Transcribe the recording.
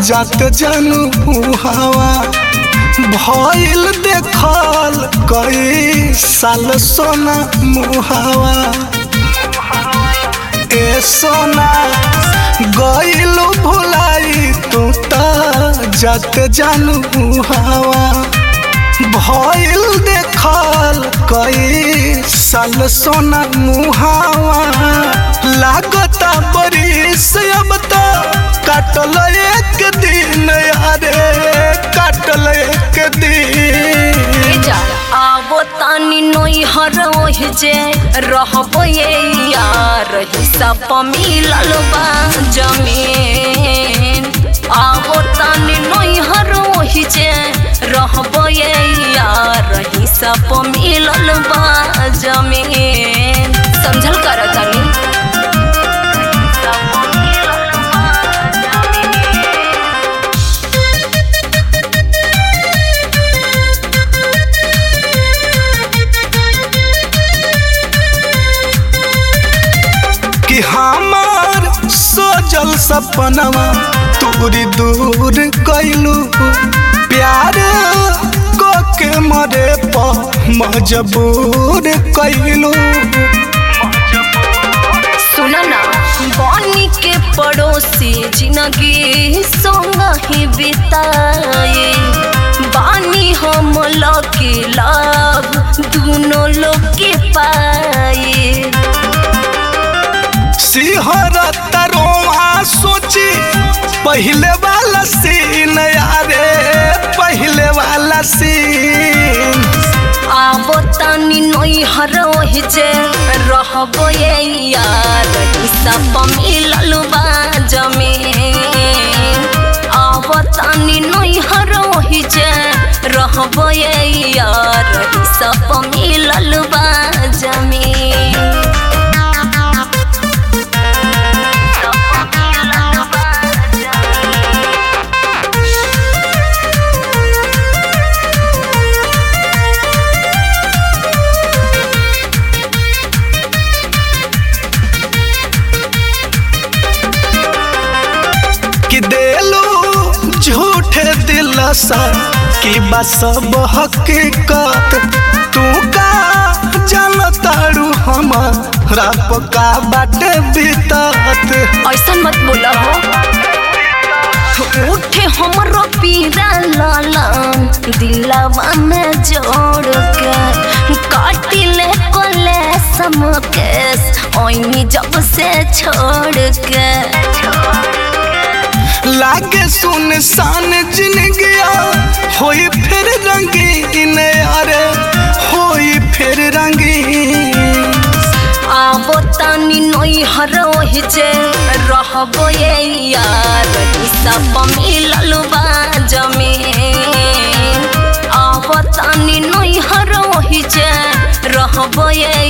जात जानू हवा भइल देखल कई साल सोना मुहावा ए सोना गइल भुलाई तू त जात जानू हवा भइल देखल कई साल सोना मुहावा लागता बरिस अब तो काटल एक दिन यारे काटल एक दिन जा आवो तानी नोई हर ओहि जे रहबो ये यार हिसाब मिलल बा जमीन आवो तानी नोई हर ओहि जे रहबो ये यार हिसाब मिलल बा जमीन समझल कर तानी हिसाब मिलल बा जमीन। कि हमार सोजल सपनवा तूरी दूर कैलू प्यार को के मरे प मजबूर कैलू सुन ना बनी के पड़ोसी जिंदगी संग ही बिताए बानी हम लकी लाभ दोनों लोग के पाए सिहर तरोआ सोची पहले वाला सीन यारे पहले वाला सीन आबो तानी नोई हरोहि जे रहबो ये यार हिसाब मिलल बा जमीन आबो तानी नोई हरोहि जे रहबो ये यार हिसाब मिलल बा जमीन कि देलू झूठे दिलसा कि बस हकीकत तू का जानतारू हमारा पका बाटे बीतत ऐसा मत बोला हो उठे हमरो पीरा लालन दिलवा में जोड़ के काटिले कोले समकेस ओइनी जब से छोड़ के लागे सुनसान जिंदगिया होई फिर रंगीन यारे होई फिर रंगीन आबो तानी नोई हरोहि जे रहबो ये यार हिसाब मिलल बा जमीन आबो तानी नोई हरोहि जे रहबो ये